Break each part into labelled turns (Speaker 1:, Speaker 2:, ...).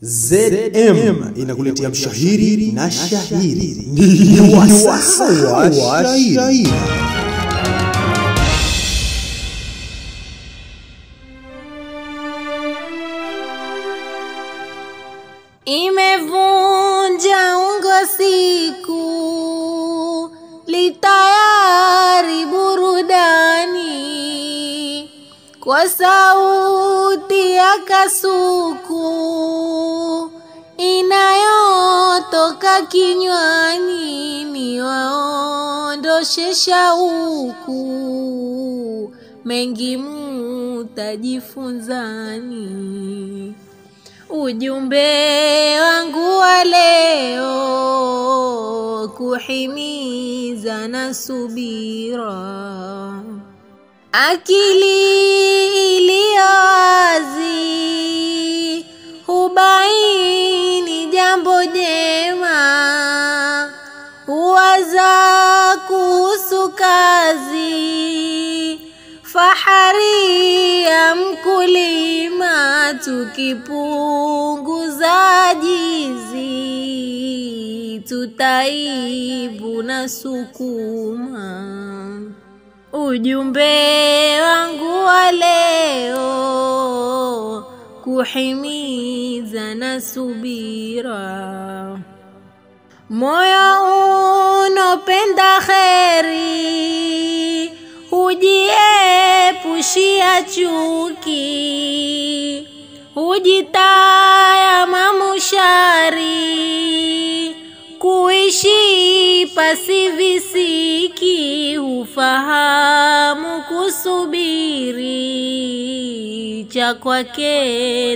Speaker 1: ZM inakuletea mshahiri na shahiri. Ni wasaa wa shahiri.
Speaker 2: Imevunja ungo siku litayari burudani kwa sauti ya kasuku inayotoka kinywani, ni waondoshe shauku, mengi mutajifunzani. Ujumbe wangu wa leo kuhimiza na subira, akili iliyo wazi hubaini jambo jema, huwaza kuhusu kazi fahari ya mkulima, tukipunguza jizi, tutaibu na sukuma. Ujumbe wangu wa leo kuhimiza na subira, moyo unopenda kheri hujiepushia chuki, hujitaya mamushari, kuishi pasi visiki, hufahamu kusubiri, cha kwake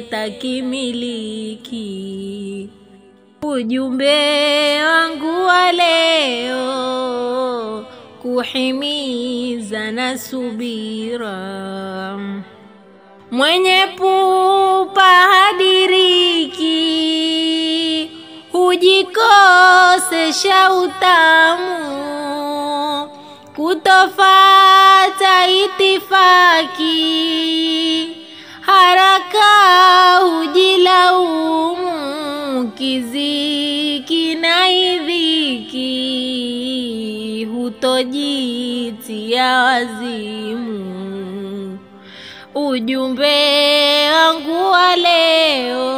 Speaker 2: takimiliki. Ujumbe wangu wa leo kuhimiza na subira, mwenye pupa hadiriki, hujikosesha utamu, kutofata itifaki, haraka hujilaumu, kiziki na idhiki hutojitia wazimu. Ujumbe wangu wa leo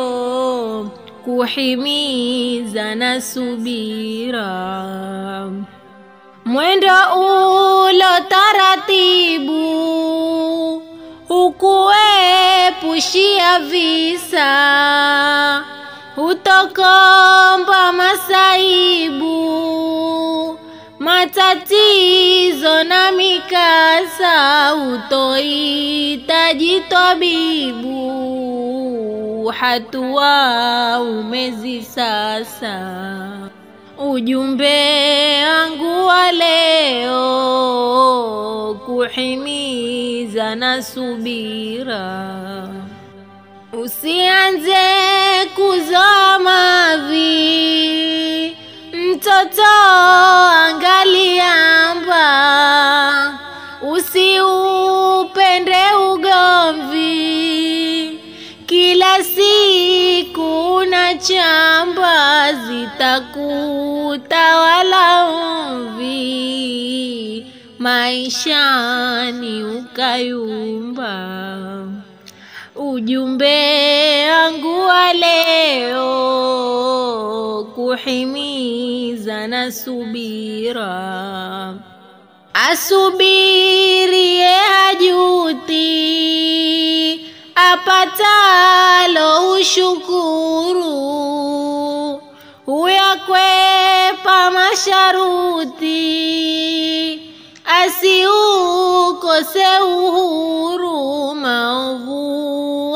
Speaker 2: kuhimiza na subira, mwendo ulo taratibu hukuepushia visa, hutokomba masaibu matatizo na mikasa, hutohitaji tabibu, hatua umezi sasa. Ujumbe wangu wa leo kuhimiza na subira, usianze kuzoa mavi mtoto angaliamba, usiupende ugomvi, kila siku na chamba zitakutawala mvi, maishani ukayumba. Ujumbe wangu wa leo kuhimiza na subira, asubirie hajuti, apatalo ushukuru, huyakwepa masharuti, asiukose uhuru, maovu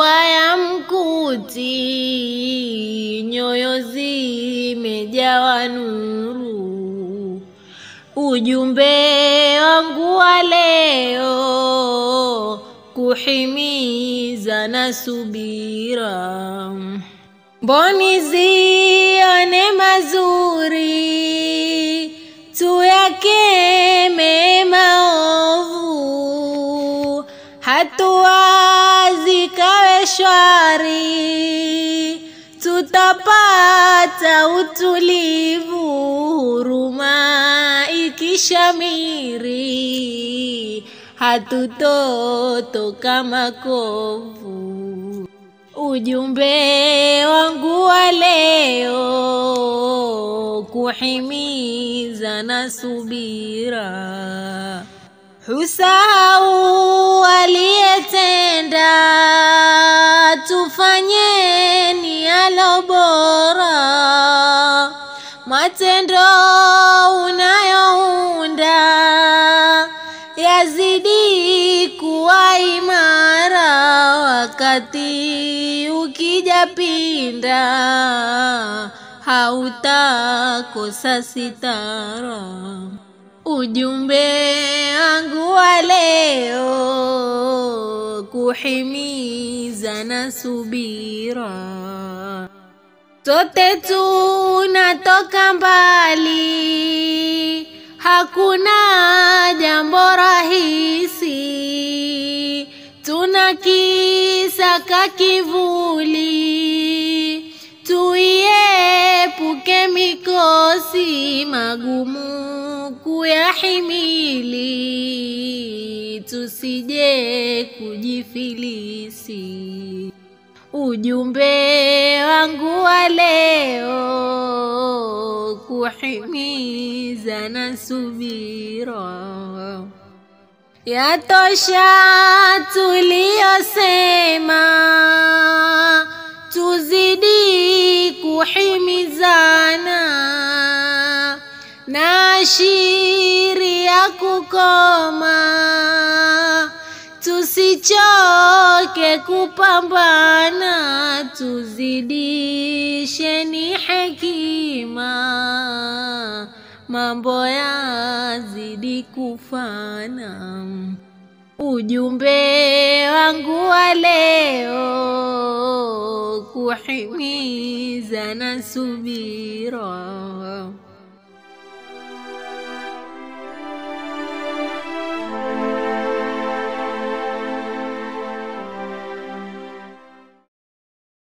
Speaker 2: hayamkuti, nyoyo zimejawa nuru. Ujumbe wangu wa leo kuhimiza na subira, mboni zione mazuri, tuyakeme maovu, hatua zikawe shwari tukipata utulivu, huruma ikishamiri, hatutotoka makovu. Ujumbe wangu wa leo kuhimiza na subira, husahau aliyetenda, tufanyeni yalo bora, matendo unayounda yazidi kuwa imara, wakati ukija pinda hautakosa sitara. Ujumbe wangu wa leo kuhimiza na subira, sote tunatoka mbali, hakuna jambo rahisi, tunakisaka kivuli, tuiepuke mikosi magumu kuyahimili, tusije kujifilisi. Ujumbe wangu wa leo kuhimiza na subira, yatosha tuliyosema, tuzidi kuhimizana na shiri ya kukoma, tusichoke kupambana, tuzidisheni hekima, mambo yazidi kufana. Ujumbe wangu wa leo kuhimiza na subira